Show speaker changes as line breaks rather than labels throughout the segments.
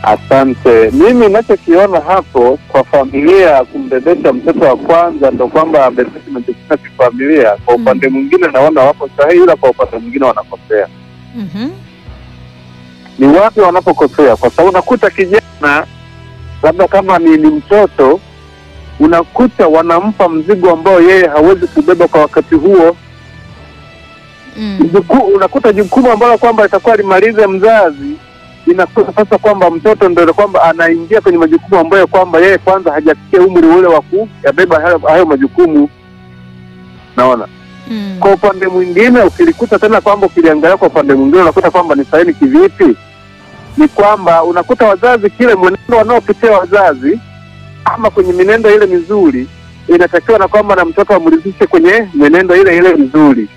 Asante. Mimi ninachokiona hapo kwa familia kumbebesha mtoto wa kwanza ndo kwamba abebeshe majukumu ya kifamilia. Kwa upande mwingine naona wapo sahihi, ila kwa upande mwingine wanakosea.
Mhm.
Ni wapi wanapokosea? Kwa sababu unakuta kijana labda kama ni, ni mtoto unakuta wanampa mzigo ambao yeye hawezi kubeba kwa wakati huo.
Mm.
Juku, unakuta jukumu ambalo kwamba itakuwa limalize mzazi inakuwa sasa kwamba mtoto ndio kwamba anaingia kwenye majukumu ambayo kwamba yeye kwanza hajafikia umri ule wa kuyabeba hayo, hayo majukumu. Naona
Mm.
kwa upande mwingine ukilikuta tena kwamba ukiliangalia kwa upande mwingine unakuta kwamba ni sahihi kivipi? Ni kwamba unakuta wazazi kile mwenendo wanaopitia wazazi ama kwenye minendo ile mizuri inatakiwa na kwamba na mtoto amridhishe kwenye mwenendo ile ile mizuri.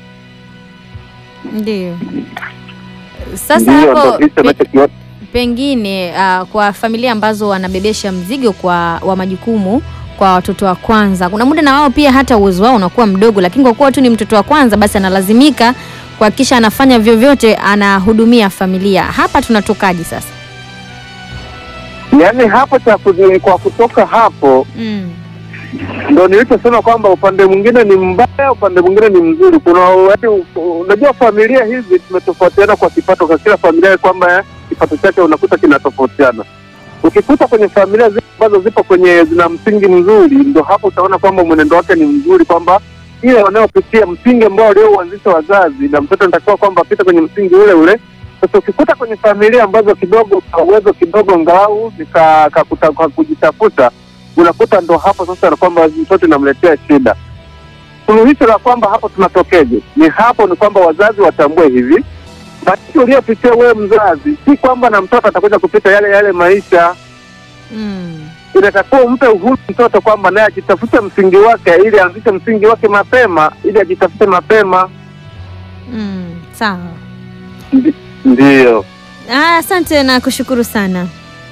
Ndio. Sasa
Ndiyo,
hapo
ndo hicho
pe,
nachokiona.
pengine uh, kwa familia ambazo wanabebesha mzigo kwa wa majukumu kwa watoto wa kwanza, kuna muda na wao pia hata uwezo wao unakuwa mdogo, lakini kwa kuwa tu ni mtoto wa kwanza, basi analazimika kuhakikisha anafanya vyovyote, anahudumia familia. Hapa tunatokaje sasa?
Yaani hapo cha kuzi- kwa kutoka hapo
Mm.
ndo nilichosema kwamba upande mwingine ni mbaya, upande mwingine ni mzuri. Kuna yaani, unajua familia hizi tumetofautiana kwa kipato, kwa kila familia kwamba eh, kipato chake unakuta kinatofautiana. Ukikuta kwenye familia zile ambazo zipo kwenye zina msingi mzuri, ndo hapo utaona kwamba mwenendo wake ni mzuri, kwamba ile wanayopitia msingi ambao waliouanzisha wazazi na mtoto anatakiwa kwamba apite kwenye msingi ule ule. Sasa ukikuta kwenye familia ambazo kidogo ka uwezo kidogo ngalau ni ka, ka, kuta- ka kujitafuta unakuta ndo hapo sasa na kwamba mtoto inamletea shida. Suluhisho la kwamba hapo tunatokeje? Ni hapo ni kwamba wazazi watambue hivi, maisha uliyopitia wewe mzazi, si kwamba na mtoto atakuja kupita yale yale maisha.
Mm.
Inatakiwa umpe uhuru mtoto kwamba naye ajitafute msingi wake, ili aanzishe msingi wake mapema, ili ajitafute mapema.
Mm. Sawa.
Ndiyo.
Ah, Asante na kushukuru sana.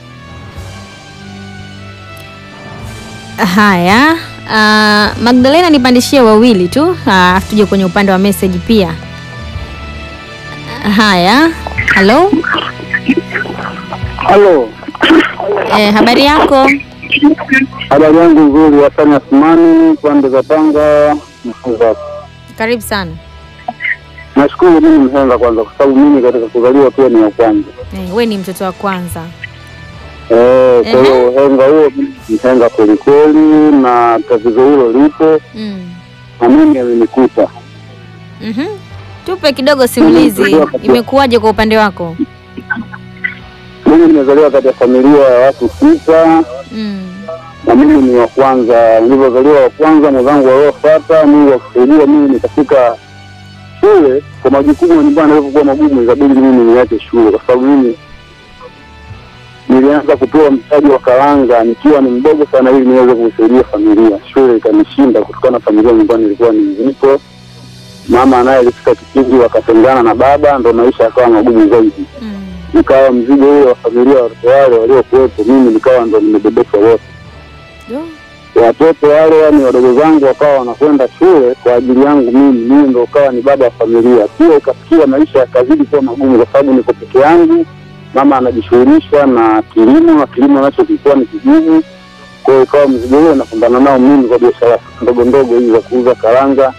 Haya, ah, Magdalena nipandishie wawili tu, ah, tuje kwenye upande wa message pia. Haya, halo,
Halo,
eh, habari yako?
habari yangu nzuri. Hasani Asmani, pande za Tanga. Mfunza.
Karibu sana.
Nashukuru mimi mhenga kwanza, kwa sababu mimi katika kuzaliwa pia ni wa kwanza.
Eh, we ni mtoto wa kwanza.
Eh, kwa
Ehe.
hiyo uhenga huo mhenga kwelikweli, na tatizo hilo lipo
Mm.
na mimi amenikuta.
Mhm. Tupe kidogo simulizi, imekuwaje kwa upande wako?
Mimi nimezaliwa katika familia ya watu sita
Mm.
na mimi ni wa kwanza. Nilivyozaliwa wa kwanza, mwenzangu waliofuata, Mungu akusaidia, mimi nikafika shule kwa majukumu ya nyumbani yalivyokuwa magumu, ikabidi mimi niache shule kwa sababu mimi nilianza kupewa mtaji wa karanga nikiwa ni mdogo sana, ili niweze kusaidia familia. Shule ikanishinda kutokana na familia nyumbani ilikuwa ni nzito. Mama naye alifika kipindi wakatengana na baba, ndo maisha yakawa magumu zaidi.
Mm.
Nikawa mzigo ule wa familia, watoto wale waliokuwepo, mimi nikawa ndo nimebebeshwa wote
Do.
watoto wale, yani wadogo zangu wakawa wanakwenda shule kwa ajili yangu mimi, mimi ndo ukawa ni baba wa familia. Pia ikafikia maisha yakazidi kuwa magumu, kwa sababu niko peke yangu. Mama anajishughulisha na kilimo, na kilimo nacho kilikuwa ni kigumu. Kwa hiyo ikawa mzigo huo napambana nao mimi kwa biashara ndogo ndogo hizi za kuuza karanga,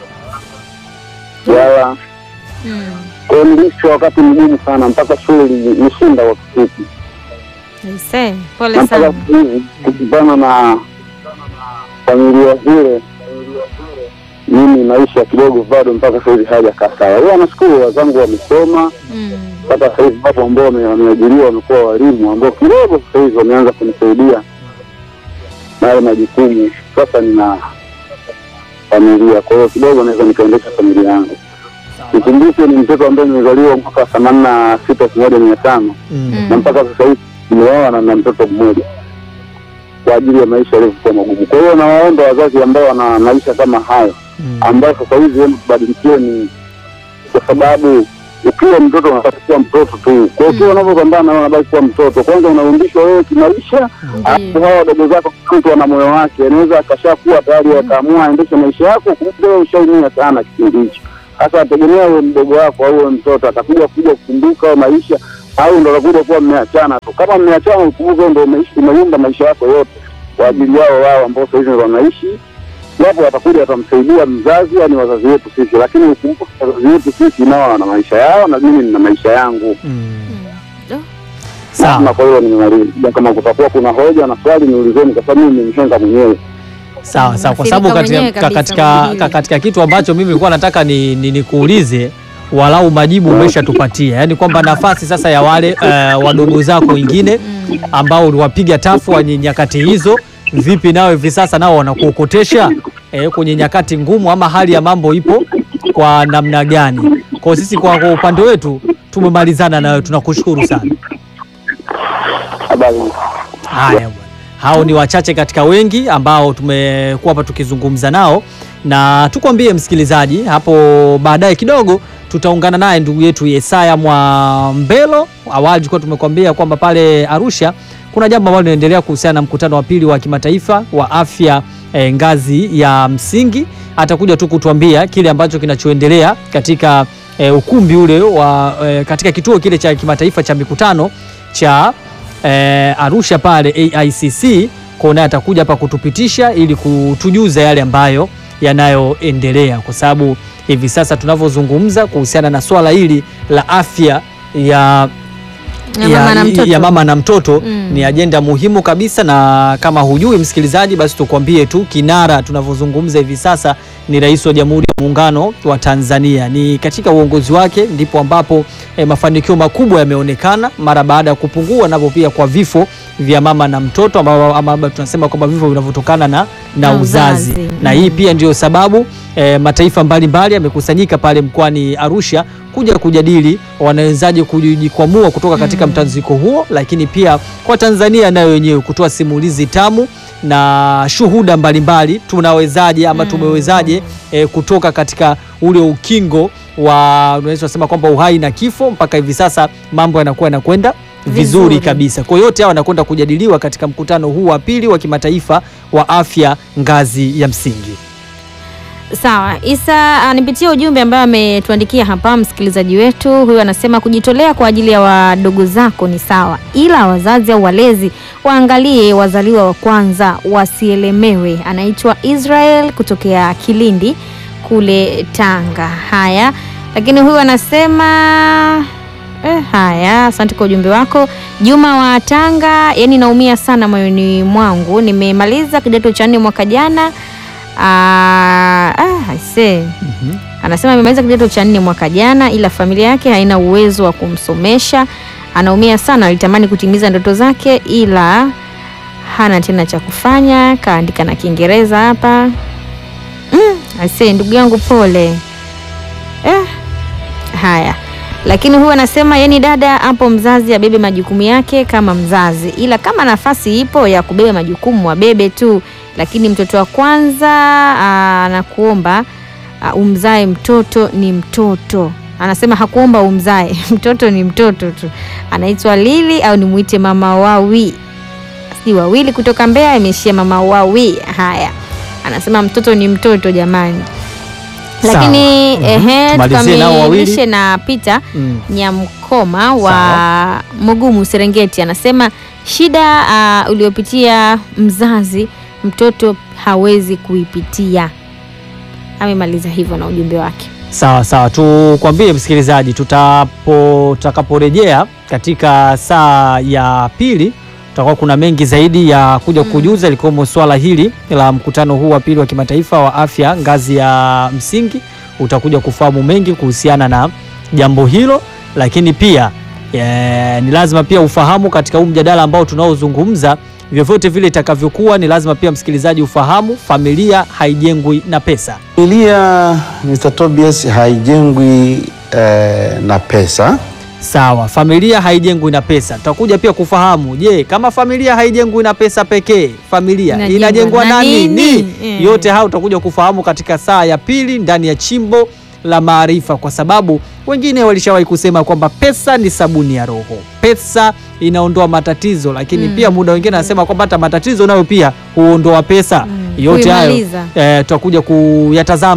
yala.
Mm.
Kwa hiyo niliishi wakati mgumu sana, mpaka shule ilinishinda kwa kifupi.
Aisee,
na
pole
mpaka
sana.
siku hizi kukutana na familia zile, mimi maisha kidogo bado mpaka sahizi hajakaa sawa. Huwa nashukuru wazangu wamesoma
Mm.
mpaka sahizi, wapo ambao wame- wameajiriwa wamekuwa walimu ambao kidogo sasa hivi wameanza kunisaidia na yale majukumu. Sasa nina familia, kwa hiyo kidogo naweza nikaendesha familia yangu. Nikumbuke ni mtoto ambaye nimezaliwa mwaka themanini na sita elfu moja mia tano
Mm.
na mpaka sasa hivi nimeoa na na mtoto mmoja kwa ajili ya maisha yalivyokuwa magumu. Kwa hiyo nawaomba wazazi ambao wana maisha kama hayo, ambayo sasa hivi hebu tubadilikieni, kwa sababu ukiwa mtoto unabaki kuwa mtoto tu. Kwa hiyo ukiwa unavyopambana na wewe unabaki kuwa mtoto, kwanza unarudishwa wewe kimaisha, alafu hawa wadogo zako, mtu ana moyo wake, anaweza akashakuwa tayari akaamua aendeshe maisha yako, kumbe wewe ushaumia sana kipindi hicho. Sasa ategemea wewe mdogo wako au wewe mtoto atakuja kuja kukumbuka maisha
au ndo nakuja kuwa mmeachana tu. Kama mmeachana, ukumbuke ndo umeishi umeunda maisha yako yote kwa ajili yao wao ambao sasa hivi wanaishi, japo watakuja watamsaidia mzazi, yani wazazi wetu sisi, lakini ukumbuke wazazi wetu sisi nao wana maisha yao na mimi nina maisha yangu.
Mm.
Oh.
Na
Sawa
kwa hiyo nimemaliza. Kama kutakuwa kuna hoja na swali niulizeni, kwa sababu mimi nimeshenga mwenyewe.
sawa sawa, kwa
Unaathirika
sababu
mwenyewe
katika,
kabisa
katika,
kwenye hili.
katika kitu ambacho mimi nilikuwa nataka ni, ni, nikuulize walau majibu umeshatupatia, yaani kwamba nafasi sasa ya wale uh, wadogo zako wengine ambao uliwapiga tafu kwenye nyakati hizo, vipi nao hivi sasa nao wanakuokotesha eh, kwenye nyakati ngumu, ama hali ya mambo ipo kwa namna gani? Kwa sisi kwa, kwa upande wetu tumemalizana nayo, tunakushukuru sana.
Habari.
Haya bwana, hao ni wachache katika wengi ambao tumekuwa hapa tukizungumza nao, na tukwambie msikilizaji, hapo baadaye kidogo tutaungana naye ndugu yetu Yesaya Mwambelo. Awali tulikuwa tumekwambia kwamba pale Arusha kuna jambo ambalo linaendelea kuhusiana na mkutano wa pili wa kimataifa wa afya eh, ngazi ya msingi. Atakuja tu kutuambia kile ambacho kinachoendelea katika eh, ukumbi ule wa eh, katika kituo kile cha kimataifa cha mikutano cha eh, Arusha pale AICC. Kwa naye atakuja hapa kutupitisha ili kutujuza yale ambayo yanayoendelea, kwa sababu hivi sasa tunavyozungumza kuhusiana na swala hili la afya ya
Ya mama na mtoto.
ya mama na mtoto
Mm.
ni ajenda muhimu kabisa, na kama hujui msikilizaji, basi tukwambie tu kinara tunavyozungumza hivi sasa ni Rais wa Jamhuri ya Muungano wa Tanzania. Ni katika uongozi wake ndipo ambapo eh, mafanikio makubwa yameonekana mara baada ya kupungua navyo pia kwa vifo vya mama na mtoto ambao ama labda tunasema kwamba vifo vinavyotokana na, na
Na
uzazi,
uzazi.
na hii pia ndio sababu eh, mataifa mbalimbali yamekusanyika pale mkoani Arusha kuja kujadili wanawezaje kujikwamua kutoka katika mtanziko huo, lakini pia kwa Tanzania nayo wenyewe kutoa simulizi tamu na shuhuda mbalimbali, tunawezaje ama
Mm.
tumewezaje eh, kutoka katika ule ukingo wa unaweza kusema kwamba uhai na kifo mpaka hivi sasa mambo yanakuwa yanakwenda vizuri,
Vizuri.
kabisa. Kwa hiyo yote hao wanakwenda kujadiliwa katika mkutano huu wa pili wa kimataifa wa afya ngazi ya msingi.
Sawa, Isa, ah, nipitie ujumbe ambayo ametuandikia hapa msikilizaji wetu. Huyu anasema kujitolea kwa ajili ya wadogo zako ni sawa, ila wazazi au walezi waangalie wazaliwa wa kwanza wasielemewe. Anaitwa Israel kutokea Kilindi kule Tanga. Haya, lakini huyu anasema Eh, haya, asante kwa ujumbe wako Juma wa Tanga. Yani naumia sana moyoni mwangu, nimemaliza kidato cha nne mwaka jana. Ah, ah, aisee. Anasema amemaliza kidato cha nne mwaka jana, ila familia yake haina uwezo wa kumsomesha. Anaumia sana, alitamani kutimiza ndoto zake, ila hana tena cha kufanya. Kaandika na Kiingereza hapa. Mm, aisee, ndugu yangu pole. Eh, haya lakini huyu anasema yani, dada hapo, mzazi abebe majukumu yake kama mzazi, ila kama nafasi ipo ya kubeba majukumu wabebe tu, lakini mtoto wa kwanza aa, anakuomba aa, umzae mtoto ni mtoto. Anasema hakuomba umzae mtoto ni mtoto tu. Anaitwa Lili au nimuite mama wawi, si wawili kutoka Mbeya, imeishia mama wawi. Haya, anasema mtoto ni mtoto jamani.
Sawa.
Lakini
Mhm.
ehe,
Tumalizie nao wawili.
tukamilishe na Peter
Mm.
Nyamkoma wa
Sawa.
Mugumu Serengeti anasema shida uh, uliopitia mzazi mtoto hawezi kuipitia. Amemaliza hivyo na ujumbe wake.
Sawa sawa, tukwambie msikilizaji, tutapo tutakaporejea katika saa ya pili tutakuwa kuna mengi zaidi ya kuja kujuza, likiwemo swala hili la mkutano huu wa pili wa kimataifa wa afya ngazi ya msingi. Utakuja kufahamu mengi kuhusiana na jambo hilo, lakini pia eh, ni lazima pia ufahamu katika huu mjadala ambao tunaozungumza, vyovyote vile itakavyokuwa, ni lazima pia msikilizaji ufahamu, familia haijengwi na pesa.
Familia Mr. Tobias haijengwi eh, na pesa.
Sawa, familia haijengwi na pesa. Tutakuja pia kufahamu, je, kama familia haijengwi na pesa pekee, familia
Inajengwa
inajengwa
na
na
nini?
nini?
Mm.
Yote hayo utakuja kufahamu katika saa ya pili ndani ya Chimbo la Maarifa, kwa sababu wengine walishawahi kusema kwamba pesa ni sabuni ya roho, pesa inaondoa matatizo, lakini
Mm.
pia muda wengine anasema kwamba hata matatizo nayo pia huondoa pesa.
Mm.
Yote hayo
Kuimaliza.
eh, tutakuja kuyatazama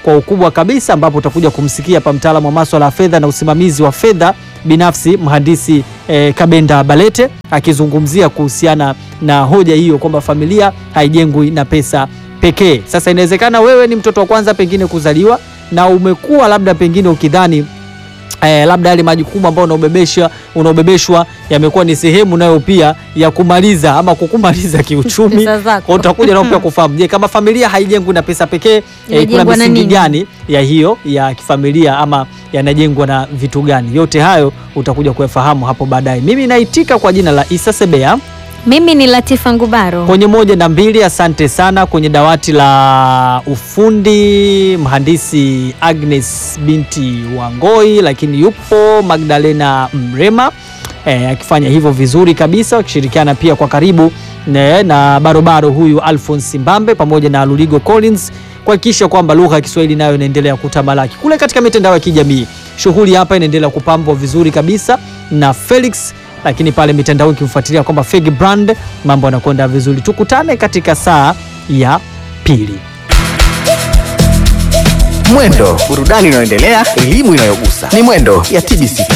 kwa ukubwa kabisa, ambapo utakuja kumsikia hapa mtaalamu wa masuala ya fedha na usimamizi wa fedha binafsi mhandisi eh, Kabenda Balete akizungumzia kuhusiana na hoja hiyo kwamba familia haijengwi na pesa pekee. Sasa inawezekana wewe ni mtoto wa kwanza pengine kuzaliwa na umekuwa labda pengine ukidhani eh, labda yale majukumu ambayo unaobebesha unaobebeshwa yamekuwa ni sehemu nayo pia ya kumaliza ama kukumaliza kiuchumi.
Pesa zako.
Kwa utakuja nao pia kufahamu, je, kama familia haijengwi na pesa pekee eh, kuna
Inajengwa na
misingi
nini?
gani ya hiyo ya kifamilia ama yanajengwa na vitu gani? Yote hayo utakuja kuyafahamu hapo baadaye. Mimi naitika kwa jina la Isa Sebea
Mimi ni Latifa Ngubaro.
kwenye moja na mbili. Asante sana kwenye dawati la ufundi mhandisi Agnes binti Wangoi, lakini yupo Magdalena Mrema eh, akifanya hivyo vizuri kabisa, wakishirikiana pia kwa karibu ne, na barobaro huyu Alphonse Mbambe pamoja na Luligo Collins kuhakikisha kwamba lugha ya Kiswahili nayo inaendelea kutamalaki kule katika mitandao ya kijamii. Shughuli hapa inaendelea kupambwa vizuri kabisa na Felix lakini pale mitandao ikimfuatilia kwamba Fegi Brand mambo yanakwenda vizuri. Tukutane katika saa ya pili.
Mwendo, burudani inayoendelea, elimu inayogusa. Ni Mwendo ya TBC.